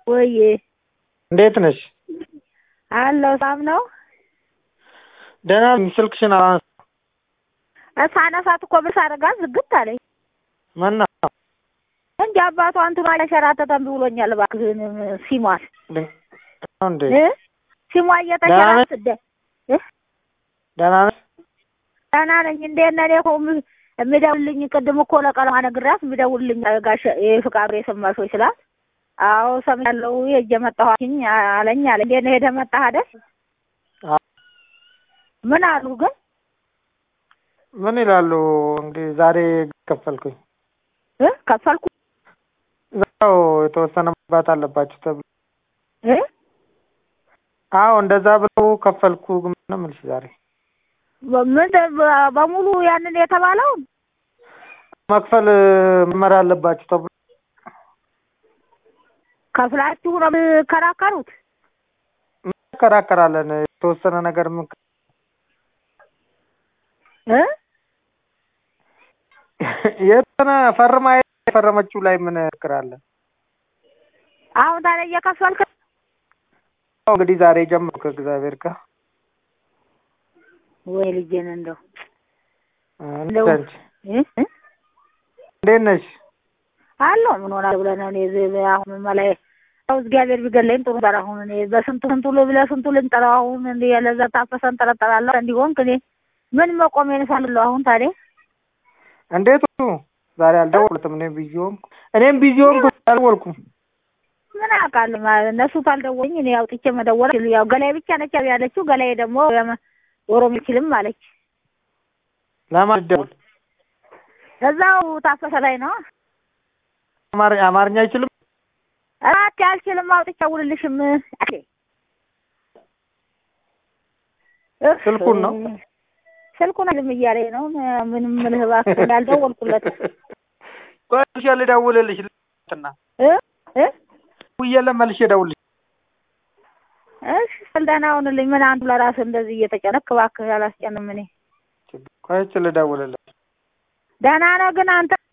ወይዬ እንዴት ነሽ? አለሁ ሰላም ነው። ደህና ነኝ። ስልክሽን አላነሳ ሳነሳት እኮ ብር ሳደርጋት ዝግት አለኝ መና እንጂ አባቷ እንትኗ እያሸራተተን ብሎኛል። እባክህን ሲሟል እንዴ እ ሲሟ እየተሸራተተ እ ደህና ነሽ? ደህና ነኝ። እንዴት ነህ? እኔ እኮ የሚ- የሚደውልልኝ ቅድም እኮ ለቀለማ ነግራት የሚደውልልኝ ጋሽ የፍቃዱ የሰማሽ ወይ ስላት አዎ ሰምቻለሁ ሄጄ መጣሁኝ አለኝ አለ። እንዴት ነው ሄደህ መጣህ አይደል? አዎ። ምን አሉ ግን ምን ይላሉ እንግዲህ ዛሬ ከፈልኩኝ እ ከፈልኩ እዛው የተወሰነ መግባት አለባችሁ ተብሎ እ አዎ እንደዛ ብለው ከፈልኩ ግን ነው የምልሽ ዛሬ ምን በሙሉ ያንን የተባለውን መክፈል መመር አለባችሁ ተብሎ ከፍላችሁ ነው የምከራከሩት? እንከራከራለን የተወሰነ ነገር ምን እ የተወሰነ ፈርማ የፈረመችው ላይ ምን እንክራለን አሁን ታዲያ እየከፈልክ እንግዲህ ዛሬ ጀመርኩ ከእግዚአብሔር ጋር ወይ ልጄን እንደው እንዴት አንቺ እ እ እንዴት ነሽ? አለሁ ምን ሆናለሁ ብለህ ነው? እኔ እዚህ አሁን መላይ ያው እግዚአብሔር ቢገለኝ ጥሩ ነበር። አሁን እኔ በስንቱ ስንቱ ልብለህ ስንቱ ልንጠራው አሁን እንደ ለዛ ታፈሰ እንጠረጠራለሁ እንዲሆን እኔ ምን መቆሜን ሳልለው አሁን ታዲያ እንዴት ሆንኩ? ዛሬ አልደወልኩትም። እኔም ቢዚ ሆንኩ። እኔም ቢዚ ሆንኩ አልደወልኩም። ምን አውቃለሁ ማለት እነሱ ካልደወኝ እኔ አውጥቼ መደወል አልችልም። ያው ገላይ ብቻ ነች ያለችው። ገላይ ደግሞ ኦሮሞ አይችልም አለች። ለማን ልደውል? እዛው ታፈሰ ላይ ነው። አማር- አማርኛ አይችልም? እራት አልችልም አውጥቼ አውልልሽም አለ። እፍ፣ ስልኩን ነው? ስልኩን አልም እያለኝ ነው። ምንም ምልህ እባክህ ያልደወልኩለት ቆይ መልሼ ልደውልልሽ እና እ እ ውዬ ለመልሼ እደውልልሽ። እሺ ስልጠና ሁንልኝ። ምን አንዱ ለራስህ እንደዚህ እየተጨነክ እባክህ አላስጨንም። እኔ ቆይቼ ልደውልልሽ። ደህና ነህ ግን አንተ